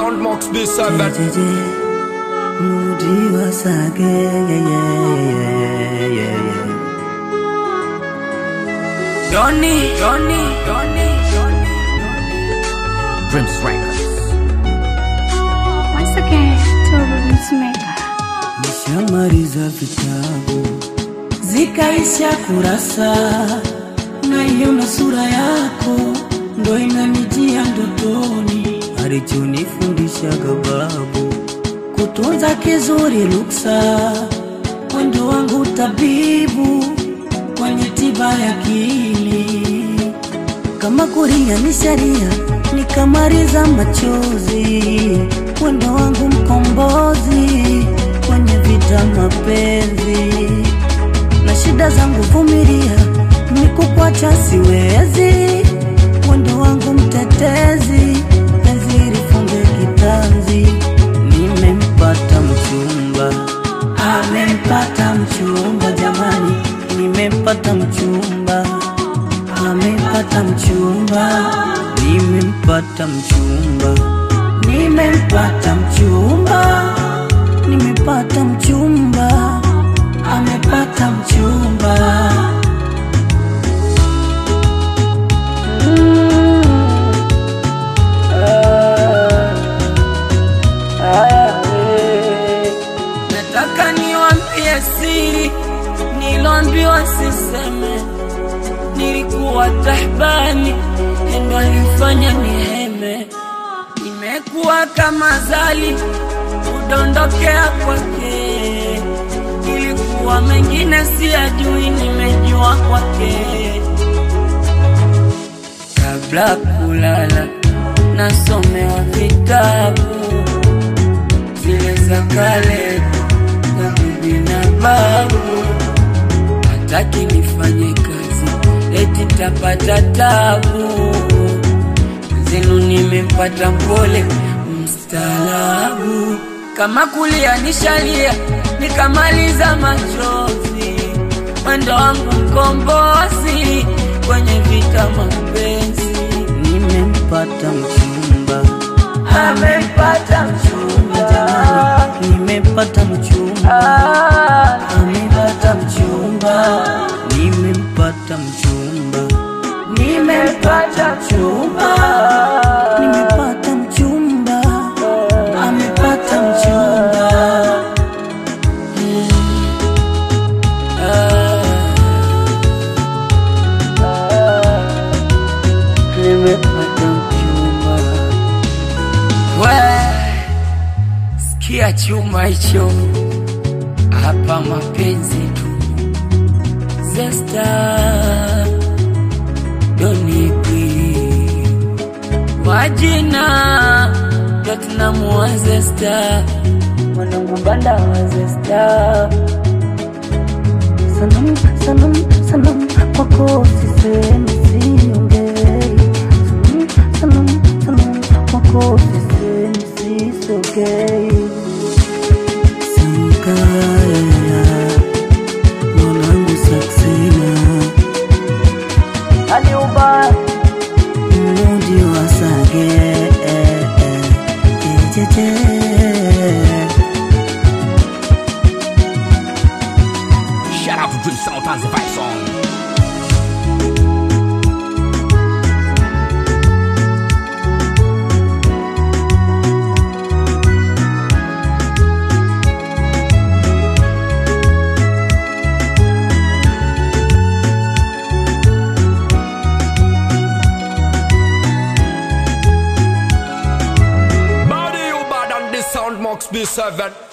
sound Max B7 Moody was again, yeah, yeah, yeah, yeah. Donny, Donny, Donny, Donny. Dreams Records Once again, Turbo Beatmaker. Nishamaliza vitabu zikaisha kurasa, naiona sura yako ndo inanijia ndotoni, alichonifundishaga babu kutunza kizuri luksa, wendo wangu tabibu kwenye tiba ya akili kama kuria ni sharia, nikamaliza machozi, wendo wangu mkombozi kwenye vita mapenzi, na shida zangu vumilia, nikukwacha siwezi, wendo wangu mtetezi, penzi lifunge kitanzi, nimempata mchumba, amempata mchumba, jamani, nimempata mchumba amepata mchumba, nimempata mchumba, nimempata mchumba, nimepata mchumba, amepata mchumba. Nataka niwaambie siri niloambiwa siseme, nilikuwa tahbani endo alifanya niheme, nimekuwa kama zali kudondokea kwake, ilikuwa mengine siyajui, nimejua kwake kabla kulala nasomewa vitabu zile za kale za bibi na babu, hataki nifanye kazi eti tapata tabu. Zenu nimempata mpole mstaarabu, kama kulia nishalia nikamaliza machozi, mwendo wangu mkombozi kwenye vita mapenzi Nimempata mchumba, amempata mchumba jamani, nimempata mchumba, amepata mchumba, nimempata mchumba, nimempata mchumba nimepata mchumba, amepata mchumba. nimepata mchumba. We, sikia chuma hicho hapa, mapenzi tu zesta donipi majina Platinum wa zesta mwanangu banda wa zesta Sanam, sanam, sanam, kwako sisemi siongei. Sanam, sanam, sanam, kwako sisemi sisogei. Sankaya, mwanangu Saksina, aliuba mudi wa Sage, eh, eh, jejeje. Shout out to Dream Sound and the Vibe Song Body you bad on this sound Max B7